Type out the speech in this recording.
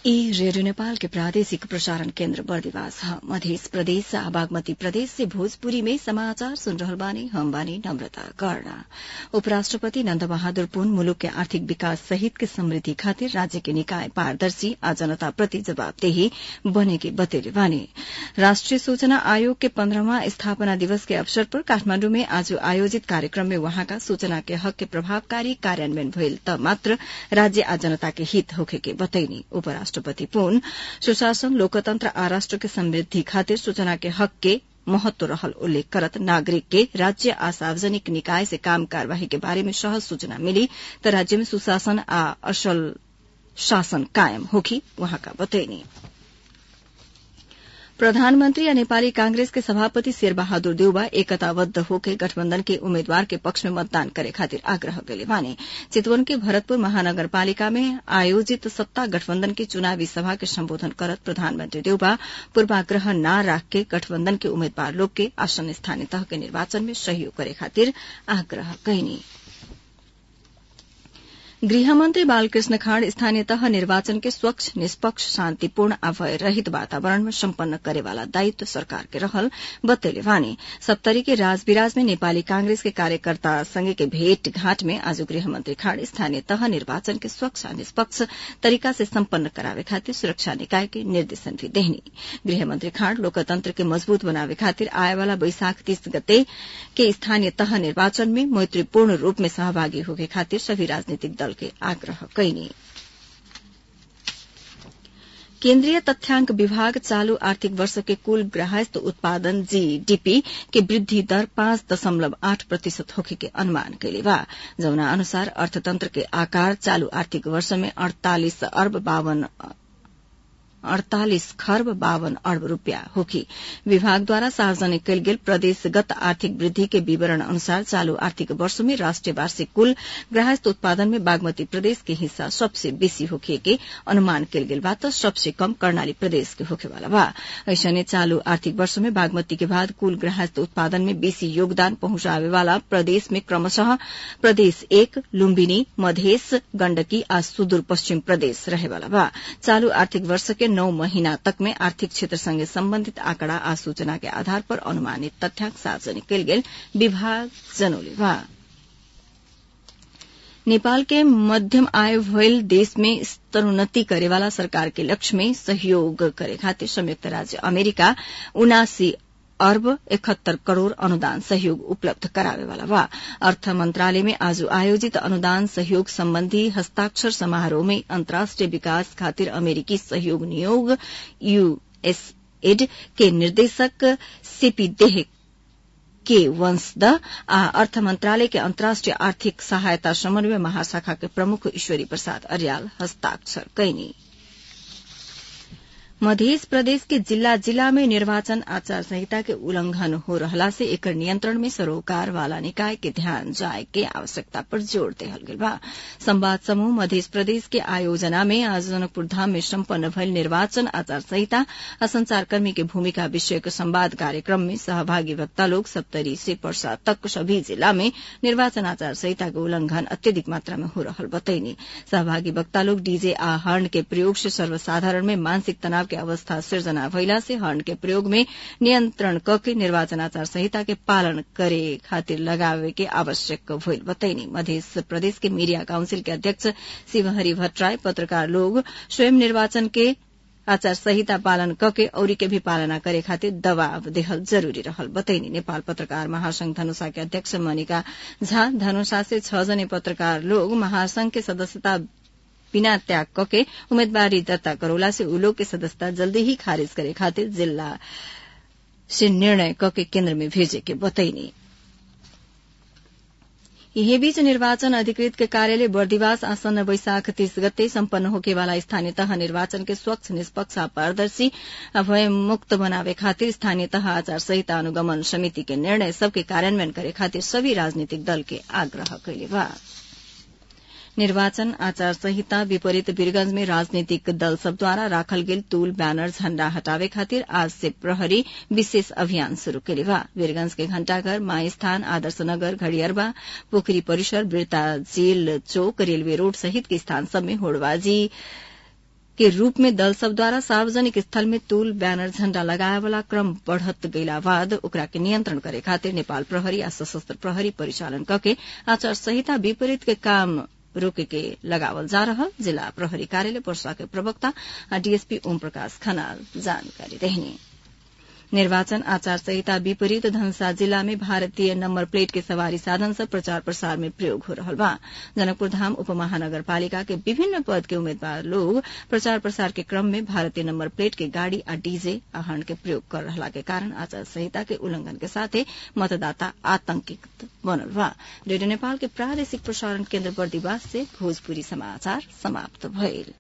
ई रेडियो नेपाल के प्रादेशिक प्रसारण केन्द्र बर्दिवास ह मध्य प्रदेश आ बागमती प्रदेश से भोजपुरी में समाचार सुन रहल बानी हम बानी नम्रता कर्ण उपराष्ट्रपति नन्द बहादुर पुन मुलुक के आर्थिक विकास सहित के समृद्धि खातिर राज्य के निकाय पारदर्शी आ जनता प्रति जवाबदेही बने के बतेले बानी राष्ट्रिय सूचना आयोग के पन्ध्रहवां स्थापना दिवस के अवसर पर काठमाण्डु में आज आयोजित कार्यक्रम में वहाँका सूचना के हक के प्रभावकारी कार्यान्वयन भइल त मात्र राज्य आ जनता के हित होखे के बतैनी उपराष्ट्रपति पुन सुशासन लोकतन्त्र आ राष्ट्र के समृद्धि खातिर सूचना के हक के महत्व रहल उल्लेख करत नागरिक के राज्य आ सार्वजनिक निकाय से काम कार्यवाही के बारे में सहज सूचना मिली त राज्य में सुशासन आ असल शासन कायम होखी वहाँका बतैनी प्रधानमन्त्री या नेपाली कांग्रेस के सभापति शेरबहादुर देउबा एकताबद्ध होके गठबन्धन के उम्मेद्वार के पक्ष में मतदान करे खातिर आग्रह गले बाने चितवन के भरतपुर महानगरपालिका में आयोजित सत्ता गठबन्धन की चुनावी सभा के सम्बोधन करत प्रधानमन्त्री देउबा पूर्वाग्रह न राख के गठबन्धन के उम्मेद्वार लोग के आसन स्थानीय तह के निर्वाचन में सहयोग करे खातिर आग्रह कैनी गृहमन्त्री बालकृष्ण खाँड स्थानीय तह निर्वाचन के स्वच्छ निष्पक्ष शान्तिपूर्ण आ भय रहित वातावरण में सम्पन्न करेवाला दायित्व सरकार के रहल बतेले वानी सप्तरी के राजविराज में नेपाली कांग्रेस के कार्यकर्ता संगे के भेटघाट में आज गृहमन्त्री खाँड स्थानीय तह निर्वाचन के स्वच्छ आ निष्पक्ष तरीका से सम्पन्न करावे खातिर सुरक्षा निकाय के निर्देशन भी देहनी गृहमन्त्री खाँड लोकतन्त्र के मजबूत बनावे खातिर आएवाला वैशाख तीस गते के स्थानीय तह निर्वाचन में मैत्रीपूर्ण रूप में सहभागी होके खातिर सभी राजनीतिक दल के आग्रह कैनी केन्द्रीय तथ्याङ्क विभाग चालू आर्थिक वर्ष के कुल ग्राहस्थ उत्पादन जीडीपी के वृद्धि दर पाँच दशमलव आठ प्रतिशत होखे के अनुमान कैले बा जौना अनुसार अर्थतन्त्र के आकार चालू आर्थिक वर्ष में अड़तालिस अर्ब बावन अड़तालिस खर्ब बावन अर्ब रूपियाँ होखी विभागद्वारा सार्वजनिक कयल गेल प्रदेशगत आर्थिक वृद्धि के विवरण अनुसार चालू आर्थिक वर्ष में राष्ट्रिय वार्षिक कुल ग्राहस्थ उत्पादन में बागमती प्रदेश के हिस्सा सबसे बेसी होखे के अनुमान कयल गेल बा त सबसे कम कर्णाली प्रदेश के होखेवाला बा ऐसने चालू आर्थिक वर्ष में बागमती के बाद कुल ग्राहस्थ उत्पादन में बेसी योगदान पहुंचावे वाला प्रदेश में क्रमशः प्रदेश एक लुम्बिनी मधेस गण्डकी आ सुदूर पश्चिम प्रदेश रहेवाला बा चालू आर्थिक वर्ष के नौ महीना तक में आर्थिक क्षेत्र संगे सम्बन्धित आंकड़ा आ सूचना के आधार पर अनुमानित तथ्याङ्क सार्वजनिक कयल गेल विभाग जनौले बा नेपाल के मध्यम आय भइल देश में स्तरोन्नति करेवाला सरकार के लक्ष्य में सहयोग करे खातिर संयुक्त राज्य अमेरिका उनासी अर्ब इकहत्तर करोड़ अनुदान सहयोग उपलब्ध करावेवाला बा अर्थ मंत्रालय में आज आयोजित अनुदान सहयोग सम्बन्धी हस्ताक्षर समारोह में अन्तर्राष्ट्रिय विकास खातिर अमेरिकी सहयोग नियोग यूएसएड के निर्देशक सीपी देह के वंशद आ अर्थ मंत्रालय के अन्तर्राष्ट्रिय आर्थिक सहायता समन्वय महाशाखा के प्रमुख ईश्वरी प्रसाद अर्याल हस्ताक्षर कैनी मध्य प्रदेश के जिला जिला में निर्वाचन आचार संहिता के उल्लंघन हो रहला से एकर नियंत्रण में सरोकार वाला निकाय के ध्यान जाए के आवश्यकता पर जोड़ देहल गेल बा संवाद समूह मध्य प्रदेश के आयोजना में आज जनकपुर धाम में सम्पन्न भइल निर्वाचन आचार संहिता आ संचारकर्मी के भूमिका विषयक संवाद कार्यक्रम में सहभागी वक्ता लोग सप्तरी से पर्सा तक सभी जिला में निर्वाचन आचार संहिता के उल्लंघन अत्यधिक मात्रा में हो रहल बतैनी सहभागी वक्ता लोग डीजे आ हर्न के प्रयोग से सर्वसाधारण में मानसिक तनाव के अवस्था सिर्जना भइला से हर्न के प्रयोग में नियन्त्रण कके निर्वाचन आचार संहिता के पालन करे खातिर लगावे के आवश्यक भइल बतैनी मध्य प्रदेश के मीडिया काउंसिल के अध्यक्ष शिवहरि भट्टराय पत्रकार लोग स्वयं निर्वाचन के आचार संहिता पालन कके औरी के भी पालना करे खातिर दबाव देहल जरूरी रहल बतैनी नेपाल पत्रकार महासंघ धनुषा के अध्यक्ष मनिका झा धनुषा से छ जने पत्रकार लोग महासंघ के सदस्यता बिना त्याग कके उम्मेदवारी दर्ता करौला से उ लोग के सदस्यता जल्दी ही खारिज करे खातिर जिला से निर्णय कके केन्द्र में भेजे के बतैनी यही बीच निर्वाचन अधिकृत के कार्यालय बर्दिवास आसन्न वैशाख तीस गते सम्पन्न होकेवाला स्थानीय तह निर्वाचन के स्वच्छ निष्पक्ष पारदर्शी भय मुक्त बनावे खातिर स्थानीय तह आचार संहिता अनुगमन समिति के निर्णय सबके कार्यान्वयन करे खातिर सभी राजनीतिक दल के आग्रह कैले बा निर्वाचन आचार संहिता विपरीत वीरगंज में राजनीतिक दल सबद्वारा राखल गेल तूल बैनर झण्डा हटावे खातिर आज से प्रहरी विशेष अभियान शुरू केले बा वीरगंज के घण्टाघर माई स्थान आदर्श नगर घड़ियरबा पोखरी परिसर बिरता जेल चौक रेलवे रोड सहित के स्थान सब में होड़बाजी के रूप में दल सब द्वारा सार्वजनिक स्थल में तूल बैनर झण्डा लगाए वाला क्रम बढ़त गइला बाद ओकरा के नियन्त्रण करे खातिर नेपाल प्रहरी आ सशस्त्र प्रहरी परिचालन कके आचार संहिता विपरीत के काम रोके के लगावल जा रहल जिला प्रहरी कार्यालय पर्सा के प्रवक्ता आ डीएसपी ओम प्रकाश खनाल जानकारी देहनी निर्वाचन आचार संहिता विपरीत धनसा जिला में भारतीय नम्बर प्लेट के सवारी साधन सब प्रचार प्रसार में प्रयोग हो रहल बा जनकपुर धाम उपमहानगरपालिका के विभिन्न पद के उम्मीदवार लोग प्रचार प्रसार के क्रम में भारतीय नम्बर प्लेट के गाड़ी आ डीजे आहरण के प्रयोग कर रहला के कारण आचार संहिता के उल्लंघन के साथे मतदाता आतंकित बनल बा रेडियो नेपाल के प्रादेशिक प्रसारण केन्द्र बर्दिवास से भोजपुरी समाचार समाप्त भइल